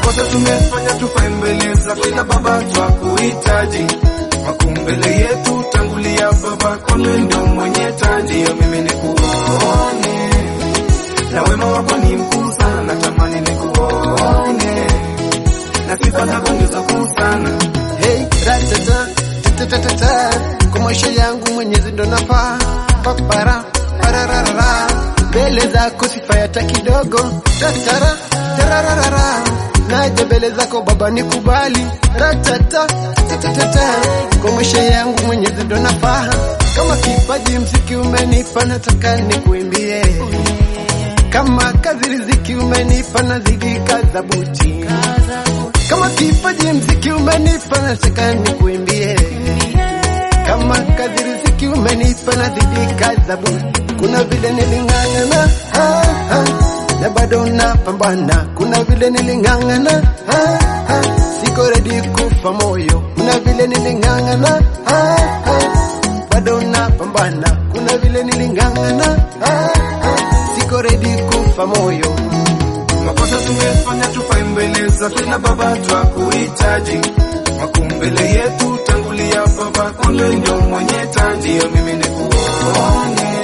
makosa tumefanya tufai mbele za kila baba twakuhitaji makumbele yetu tangulia baba kwani ndio mwenye taji ya mimi nikuone na wema wako ni mkuu sana natamani nikuone na sifa zako ndizo kuu sana Hey, ratata, tatatatata, kwa maisha yangu mwenyezi ndo nafaa papara parararara mbele zako sifa hata kidogo tatara tarararara naja mbele zako baba nikubali ratata tatatata kwa maisha yangu mwenyezi ndo nafaa kama kipaji mziki umenipa nataka nikuimbie kama kazi riziki umenipa nazidi kaza buti kama kipaji mziki umenipa nataka nikuimbie kama kazi riziki umenipa nazidi kaza buti kuna vile niling'ang'ana ah, ah, na bado napambana kuna vile niling'ang'ana ah, ah, siko redi kufa moyo kuna vile niling'ang'ana ah, ah, bado napambana kuna vile niling'ang'ana ah, ah, siko redi kufa moyo makosa tumefanya tufai mbele za kila baba twakuhitaji makumbele yetu tangulia baba kwani ndio mwenye taji ya mimi nikuone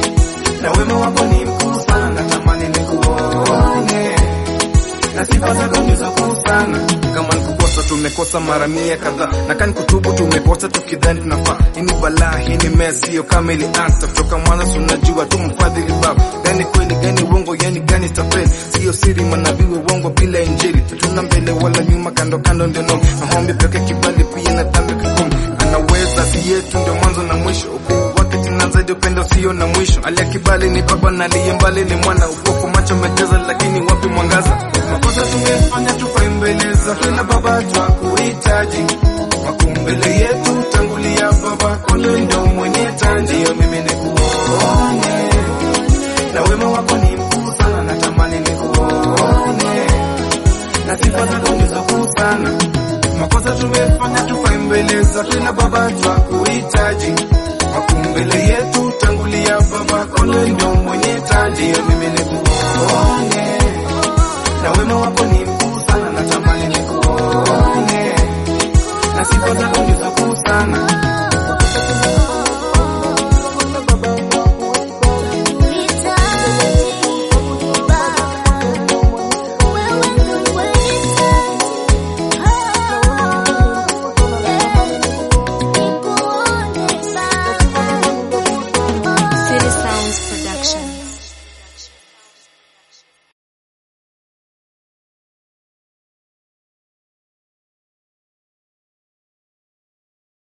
na wema wako ni mkuu sana natamani nikuone na sifa zako ndizo kuu sana kama nikukosa tumekosa mara mia kadhaa na kani kutubu tumekosa tukidhani tunafaa hii ni balaa hii ni mess sio kama ilianza kutoka mwanzo tunajua tu mfadhili baba gani kweli gani uongo yani gani tapeli sio siri manabii uongo bila injili tuna mbele wala nyuma kando kando ndio no maombi peke kibali pia na dhambi kikumu anaweza si yetu ndio mwanzo na mwisho ukuu wake tena zaidi upendo sio na mwisho aliye kibali ni baba na aliye mbali ni mwana upofu macho mejeza lakini wapi mwangaza makosa tumefanya tufai mbele za kila baba twakuhitaji makumbele yetu tangulia baba kwani ndio mwenye taji ya mimi nikuone na wema wako ni mkuu sana natamani nikuone na sifa zako ndizo kuu sana makosa tumefanya tufai mbele za kila baba twakuhitaji makumbele yetu tangulia baba kwani ndio mwenye taji ya mimi nikuone na wema wako ni mkuu sana natamani nikuone na sifa zako